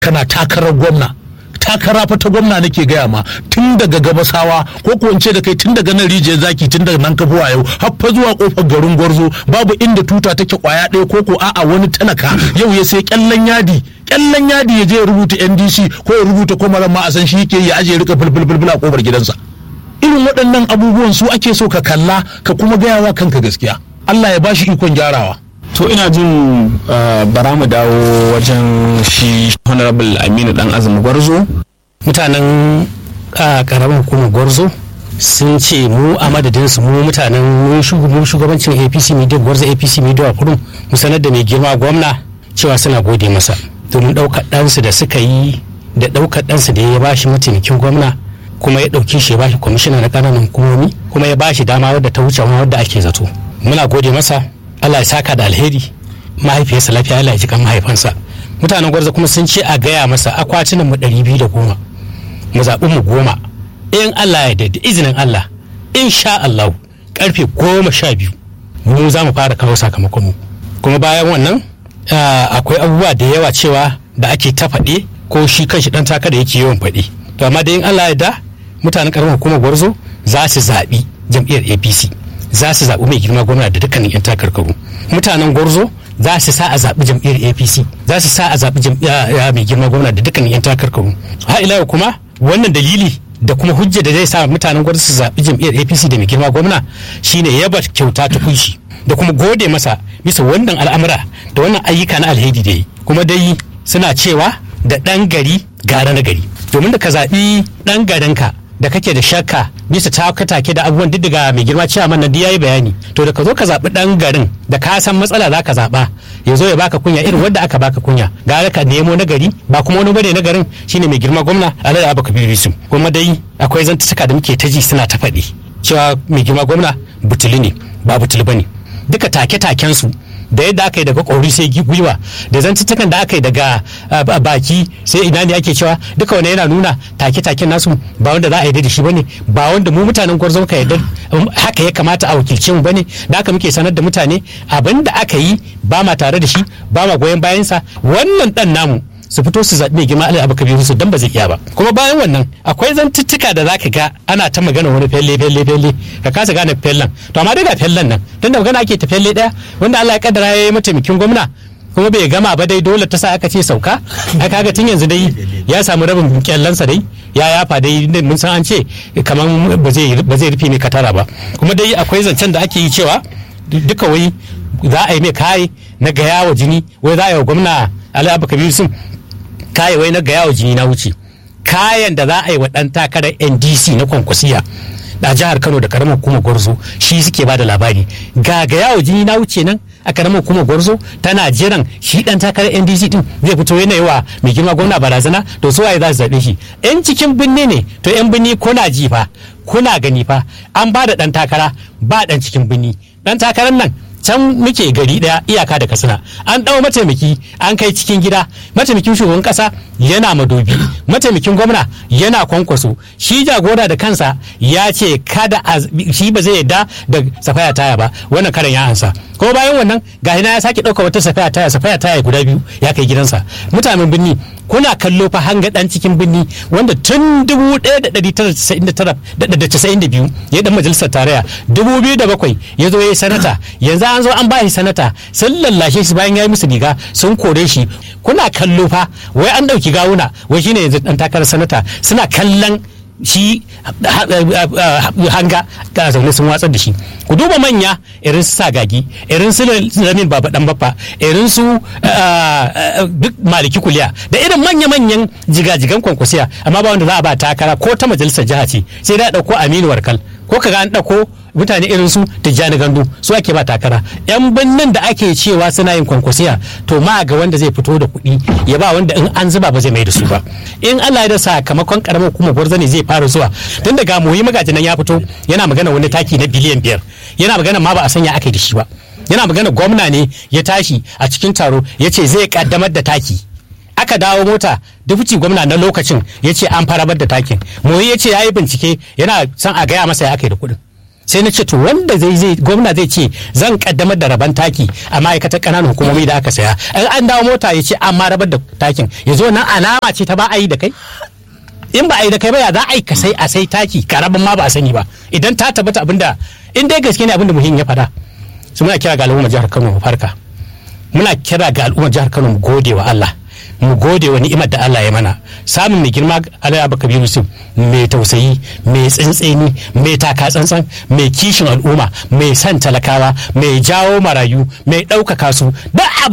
kana takarar gwamna takara fa ta gwamna nake gaya ma tun daga gabasawa ko ko ce da kai tun daga nan rijiyar zaki tun daga nan kafuwa yau har fa zuwa kofar garin gwarzo babu inda tuta take kwaya ɗaya ko ko a'a wani talaka yau ya sai kyallan yadi kyallan yadi ya je ya rubuta NDC ko ya rubuta ko ma a san shi yake ya aje rika bulbul a kofar gidansa irin waɗannan abubuwan su ake so ka kalla ka kuma gaya wa kanka gaskiya Allah ya bashi ikon gyarawa to ina jin bara mu dawo wajen shi honorable aminu dan azumi gwarzo mutanen karamin hukumar gwarzo sun ce mu a madadinsu mu mutanen mu shugabancin apc media gwarzo apc media kurum mu sanar da mai girma gwamna cewa suna gode masa domin ɗaukar ɗansu da suka yi da ɗaukar ɗansu da ya bashi mataimakin gwamna kuma ya ɗauki shi ya bashi kwamishina na ƙananan hukumomi kuma ya bashi dama wadda ta wuce wadda ake zato muna gode masa Allah ya saka da alheri mahaifiyarsa lafiya Allah ya ji kan mahaifansa mutanen gwarza kuma sun ce a gaya masa akwatunan mu ɗari biyu da goma mu zaɓi mu goma in Allah ya da izinin Allah in sha Allah karfe goma sha biyu mu za mu fara kawo sakamakon mu kuma bayan wannan akwai abubuwa da yawa cewa da ake ta faɗe ko shi kanshi ɗan taka da yake yawan faɗe to amma da in Allah ya da mutanen ƙaramin hukumar gwarzo za su zaɓi jam'iyyar APC za su zaɓi mai girma gwamna da dukkanin 'yan takarkaru mutanen gwarzo za su sa a zaɓi jam'iyyar apc za su sa a zaɓi mai girma gwamna da dukkanin 'yan takarkaru ha ila kuma wannan dalili da kuma hujja da zai sa mutanen gwarzo su zaɓi jam'iyyar apc da mai girma gwamna shine yaba kyauta ta kunshi da kuma gode masa bisa wannan al'amura da wannan ayyuka na alheri da yi kuma dai suna cewa da ɗan gari gara na gari domin da ka zaɓi ɗan garinka da kake da shakka bisa take da abubuwan diddiga mai girma cewa man ya yi bayani to da ka zo ka zaɓi ɗan garin da ka san matsala za ka zaɓa ya zo ya baka kunya irin wanda aka baka kunya gara ka nemo na gari ba kuma wani bane na garin shine mai girma gwamna alhaji abu kabiru yusuf kuma dai akwai zantuka da muke ta ji suna ta faɗi cewa mai girma gwamna butuli ne ba butuli bane duka take-taken su da yadda aka yi daga ƙori sai gwiwa da zantuttukan da aka yi daga baki sai ina ne ake cewa duka wani yana nuna take-taken nasu ba wanda za a yarda da shi bane ba wanda mu mutanen gwarzo ka yarda haka ya kamata a wakilce mu bane da haka muke sanar da mutane abin da aka yi ba ma tare da shi ba ma goyon bayansa wannan dan namu su fito su zaɓi mai girma Ali Abu Kabiru su dan ba zai iya ba kuma bayan wannan akwai zantuttuka da zaka ga ana ta magana wani felle felle felle ka kasa gane fellen to amma dai ga fellen nan tunda magana ake ta felle daya wanda Allah ya kaddara ya yi mataimakin gwamna kuma bai gama ba dai dole ta sa aka ce sauka ai kaga tun yanzu dai ya samu rabin kyallansa dai ya yafa dai mun san an ce kaman ba zai ba zai rufe mai katara ba kuma dai akwai zancen da ake yi cewa duka wai za a yi mai kai na gaya wa jini wai za a yi wa gwamna Ali Abu Kabiru sun kaye wai na gaya wa jini na wuce kayan da za a yi wa ɗan takarar ndc na kwankwasiya a jihar kano da karamar hukumar gwarzo shi suke ba da labari ga gaya wa jini na wuce nan a karamar hukumar gwarzo tana jiran shi dan takarar ndc din zai fito yana yi wa mai girma gwamna barazana to su waye za su zaɓe shi yan cikin binne ne to yan binni kuna ji fa kuna gani fa an ba da dan takara ba dan cikin binni dan takarar nan can muke gari daya iyaka da katsina an ɗau mataimaki an kai cikin gida mataimakin shugaban kasa yana madobi mataimakin gwamna yana kwankwaso shi jagora da kansa ya ce kada shi ba zai yadda da safaya taya ba wannan karan ya ansa ko bayan wannan ga ya sake ɗauka wata safaya taya safaya taya guda biyu ya kai gidansa mutanen birni kuna kallo fa hanga dan cikin birni wanda tun 1992 ya dan majalisar tarayya 2007 ya zo ya yi sanata yanzu an zo an ba shi sanata sun lallashe shi bayan ya yi musu riga sun kore shi kuna kallo fa wai an dauki gawuna wai shine yanzu dan takarar sanata suna kallon shi hanga ga zaune sun watsar da shi ku duba manya irin su sagagi irin su lamin baba dan baffa irin su duk maliki kuliya da irin manya-manyan jigajigan kwankwasiya amma ba wanda za a ba takara ko ta majalisar jiha ce sai da dauko aminu warkal ko kaga an dauko mutane irin su tijjani gandu su ake ba takara yan birnin da ake cewa suna yin kwankwasiya to ma ga wanda zai fito da kuɗi ya ba wanda in an zuba ba zai mai da su ba in Allah ya da sakamakon karamar hukumar gwarza ne zai fara zuwa tun daga muyi magaji nan ya fito yana magana wani taki na biliyan biyar yana magana ma ba a sanya aka yi da shi ba yana magana gwamna ne ya tashi a cikin taro ya ce zai kaddamar da taki aka dawo mota dufuci gwamna na lokacin ya ce an farabar da takin muyi ya ce ya yi bincike yana son a gaya masa ya aka yi da kuɗin sai na ce to wanda zai zai gwamna zai ce zan kaddamar da raban taki a ma'aikatar ƙananan hukumomi da aka saya in an dawo mota ya ce amma rabar da takin ya zo nan alama ce ta ba a yi da kai in ba a yi da kai ba ya za a yi ka sai a sai taki karaban ma ba a sani ba idan ta tabbata abinda in dai gaske ne abinda muhim ya faɗa su muna kira ga al'ummar jihar Kano mu farka muna kira ga al'ummar jihar Kano mu gode wa Allah mu gode wa ni'imar da Allah ya mana samun mai girma Alhaji Abba Kabiru Yusuf mai tausayi mai tsintseni mai taka tsantsan mai kishin al'umma mai san talakawa mai jawo marayu mai ɗaukaka su duk